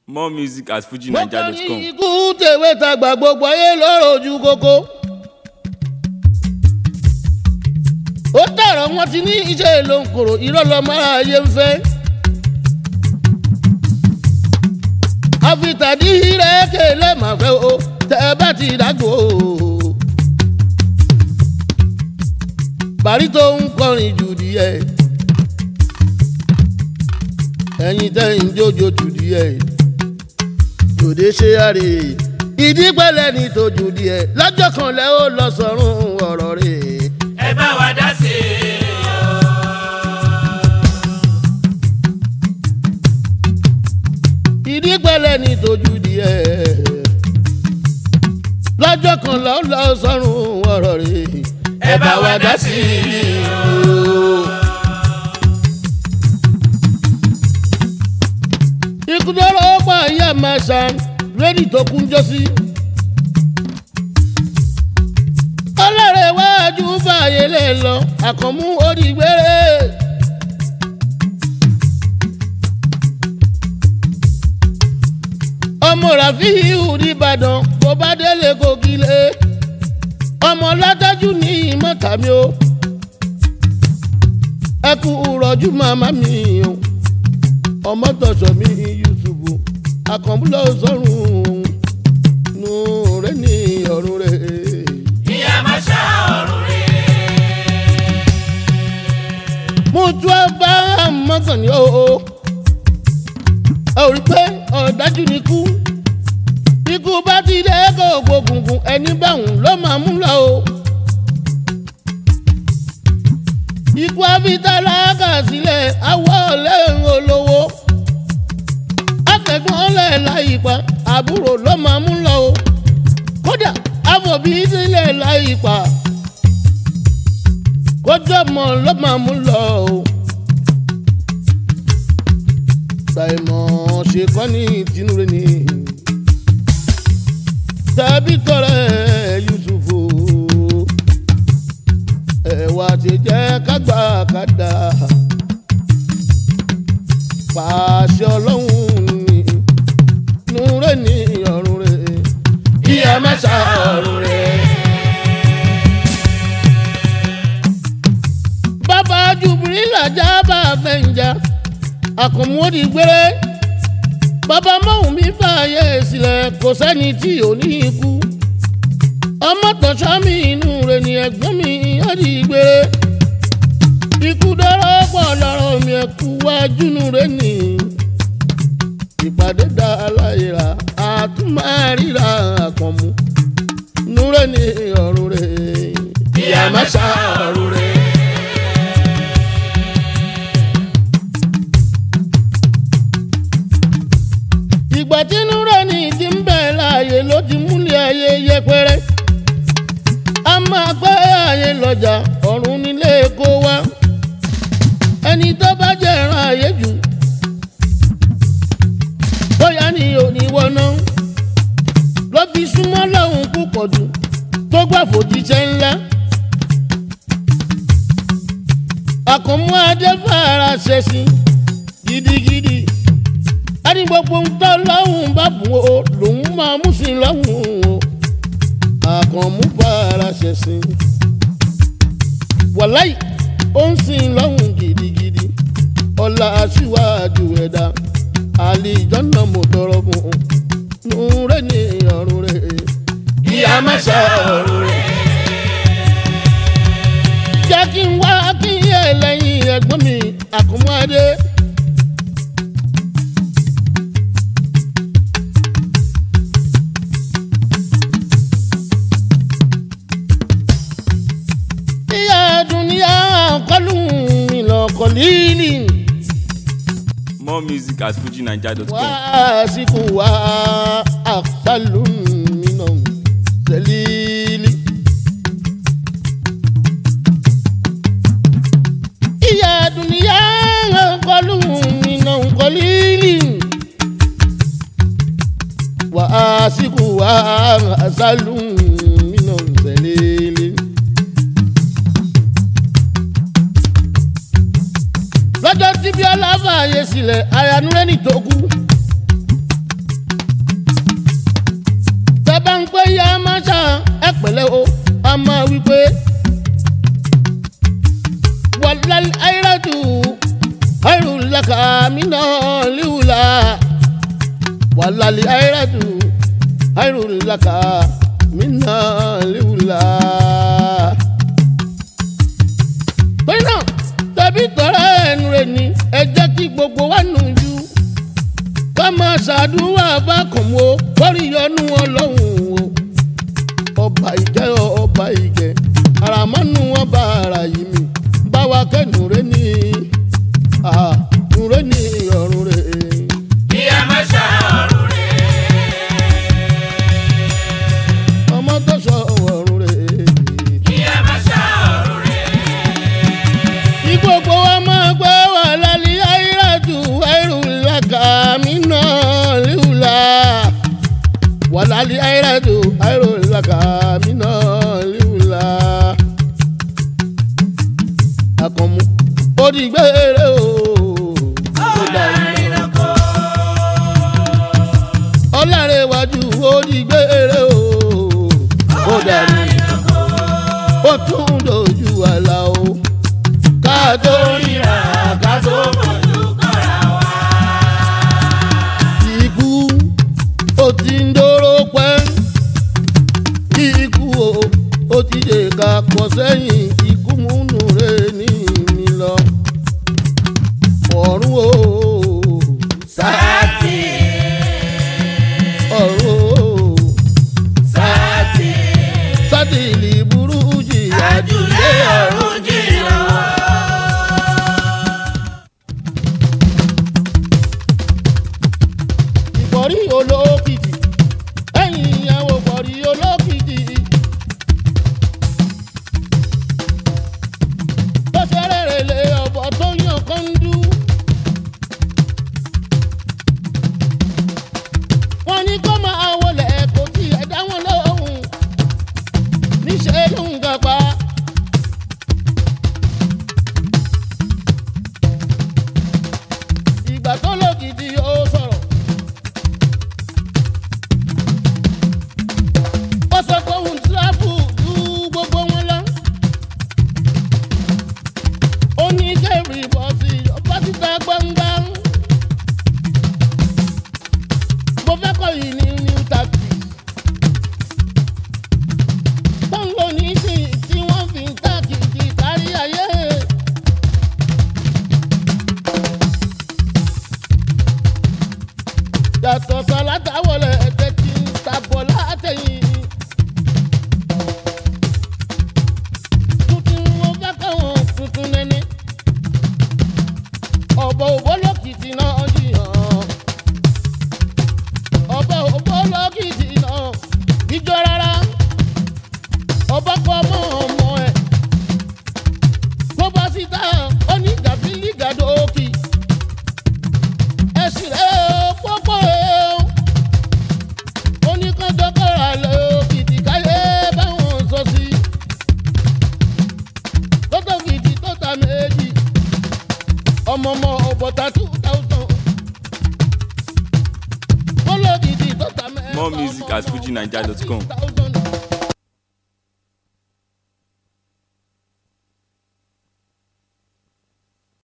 more music at mo kàn ní fujinaija.com. ikú tèwé tagbà gbogbo ayé lọ́rọ̀ ojú kókó. ó tẹ̀rọ wọn ti ní iṣẹ́ ló ń kòrò irọ́ lọ́mọ ayé ń fẹ́. àfitàdí rẹ̀ kélé màá fẹ́ o tẹ́ ẹ bá ti dàgbò. bàrí tó ń kọrin jù díẹ̀ ẹ̀yin tẹ́ ń jójo jù díẹ̀ tòde ṣe àrè ìdí pẹ́lẹ́ ní tójú díẹ̀ lọ́jọ́ kan lẹ́ ó lọ sọ̀rùn ọ̀rọ̀ rẹ̀. ẹ bá wa dá sí i. ìdí pẹ́lẹ́ ní tójú díẹ̀ lọ́jọ́ kan lẹ́ ó lọ sọ̀rùn ọ̀rọ̀ rẹ̀. ẹ bá wa dá sí i. ikú dọ́rọ̀ ó pa ìyá màṣá lẹ́ni tó kún jọ sí. ọlọ́rẹ̀ iwájú fààyè lè lọ àkànmú orígbére. ọmọ ràfíìhù nìbàdàn kò bá délé kò kílé ọmọ látọ́jú ní ìmọ̀tàmí o ẹ kú rọ̀jú màmá mi o ọmọ tọ̀sọ̀ mi yusufu akọ̀múlọ̀ sọ̀rùn nù rẹ̀ ní ọ̀run rẹ̀. ìyá má ṣá ọ̀run rẹ̀. mo tún ẹ bá mọ́kàn ní o. ẹ ò rí pé ọ̀dájú ni kú. ikú bá ti dé kó gbógungun ẹni báwọn ló máa mú lọ o. ikú abitala kà sílẹ̀ awọ́ lẹ́hìn olówó. afẹ́gbọ́n lẹ̀ láyìípa àbúrò ló máa mú lọ o. kódà àfọ̀bí sílẹ̀ láyìípa kójọ́ mọ̀ ló máa mú lọ o. Ṣàìmọ̀ ṣe kọ́ ní tinúre ni. Tàbí tọrẹ Yusufu. Ẹ̀wà ti jẹ́ kágbà kádà. Pàṣẹ ọlọ́run ni. Núre ní ọ̀run rẹ̀. Ìyá mẹ́ta ọ̀run rẹ̀. bàbá jubilila jábà fẹ̀ǹjà àkànmọ́dì gbére bàbá mọ́hùn mi fààyè sílẹ̀ kò sẹ́ni tí ò ní ikú ọmọ tọ̀sọ́ mi inú rẹ̀ ni ẹ̀gbọ́n mi ọ̀dì gbére ikú dọ́rọ́ pọ̀ lọ́rọ̀ mi ẹ̀kú wájú nù rẹ̀ ni ìpàdé dá aláìra àtúmọ̀ àkànmú nù rẹ̀ ni ọ̀run rẹ̀ ìyá má ṣá ọ̀run rẹ̀. ìgbà tí núrẹ̀ ní ti ń bẹ̀ láàyè ló ti múlẹ̀ ayé yẹpẹrẹ a máa gbé ayé lọ́jà ọ̀run nílé kó wá ẹni tó bá jẹ́ ẹran ayé jù bóyá ni òní wọná ló fi súnmọ́ lọ́hùn púpọ̀ jù tó gbà fòjíṣẹ́ ńlá àkànmú adé fara ṣẹ̀sìn gidigidi ẹni gbogbo ń tọ́ lọ́hùn bá bùn o lòun máa mú sí lọ́hùn o àkànmú fara ṣẹ̀sìn wàláì ó ń sìn lọ́hùn gidigidi ọ̀la aṣíwájú ẹ̀dá àlìjọ́nà mo tọrọ fún un nùrẹ́ ní ọ̀run rẹ̀ ìyá má ṣá ọ̀run rẹ̀. jẹ́ kí n wá kí n yẹ lẹ́yìn ẹ̀gbọ́n mi àkànmú adé. ìyá dúníyà kọlù ìlọkọlìlì more music at fujinaija.com. wá síkú wá àkàlù mìíràn sẹ́lílì. ìyá dúníyà kọlù ìlọkọlìlì wá síkú wá àkàlù mìíràn sẹ́lílì. lọ́jọ́ tí bíọ́lá fààyè sílẹ̀ ayanúrẹ́nì tó kú ẹ pẹ̀lẹ́ o a máa wí pé wàlálí ayélujára ayélujára mina liwula wàlálí ayélujára ayélujára mina liwula. torí náà tẹ̀bí tọrọ ẹnu rẹ̀ ni ẹ jẹ́ kí gbogbo wa nù ju ká máa ṣàdúrà bákànmó kórì yọnu ọlọ́run o ọba ìjẹ́ ọba ìjẹ́ àràmọ́nù ọba ara yìí mi bá wa kẹ́nu rẹ̀ ní àrùn rẹ̀ ní ọ̀run rẹ̀. ìyá má ṣàrùn rẹ̀. ọmọ tó sọ ọ̀run rẹ̀. ìyá má ṣàrùn rẹ̀. kí gbogbo wa máa gbọ́ wà lálẹ́ àìràjù àìrùlákà mí náà líwùlà wà lálẹ́ àìràjù àìrùlákà mí náà líwùlà. àkànmú ó di gbére o. ó dàrí náà. ọlárẹ̀wájú ó di gbére o. ó dàrí ó tún dojú àlà o. ká tó ríra ká tó fojú kọ́ra wa. ikú ó ti ń dóró pẹ́ ikú o ó ti dè ká pọ̀ sẹ́yìn ikú múnú rẹ̀ ní mi lọ ọ̀run o sáàtì ọ̀run o sáàtì sátìlì burú jìyà àjùlé ọ̀run jìnnà. ìbọ̀rí olókìkí ẹ̀yìn ìyàwó bọ̀rí olókìkí. tó ṣeré rẹ̀ lé ọ̀bọ̀ tó yàn kọ́ńdú. wọ́n ní kó máa wọlé kò tí ẹ̀ dá wọn lóhùn níṣẹ́ ló ń gàpá. ìgbà tó lókìkí ó sọ̀rọ̀. ó sọ pé òun tíráfù ju gbogbo wọn lọ. ó ní kẹ́rì bọ́sì ọba títa gbangban. mo fẹ́ kọ́ yìí ní new tactics. tó ń lò ní sí tí wọ́n fi ń tàkìtì kárí ayé. yàtọ̀ sọ̀látà wọlé ẹ̀jẹ̀ tí ń tabọ̀ látẹ̀yìn. tuntun wo fẹ́ káwọn tuntun nẹ́ni. ọ̀bọ̀ òbó lókìtì náà jiyàn. ọ̀bọ̀ òbó lókìtì náà jíjọ rárá. ọba kọ́ ọmọ ọmọ ẹ̀. tó bá síta ó ní gàfílì gàdókì. ẹ̀sìn rẹ̀ pọ́pọ́ ẹ̀ oníkanjọ́kọ̀rọ̀ lọ kìtì káyé báwọn sọ sí. tótó kìtì tó ta méjì ọmọọmọ ọ̀bọ̀tà two thousand. kóló kìtì tó ta mẹ́ta More music at fujinaija.com. ọmọ ọ̀bọ̀tà two thousand.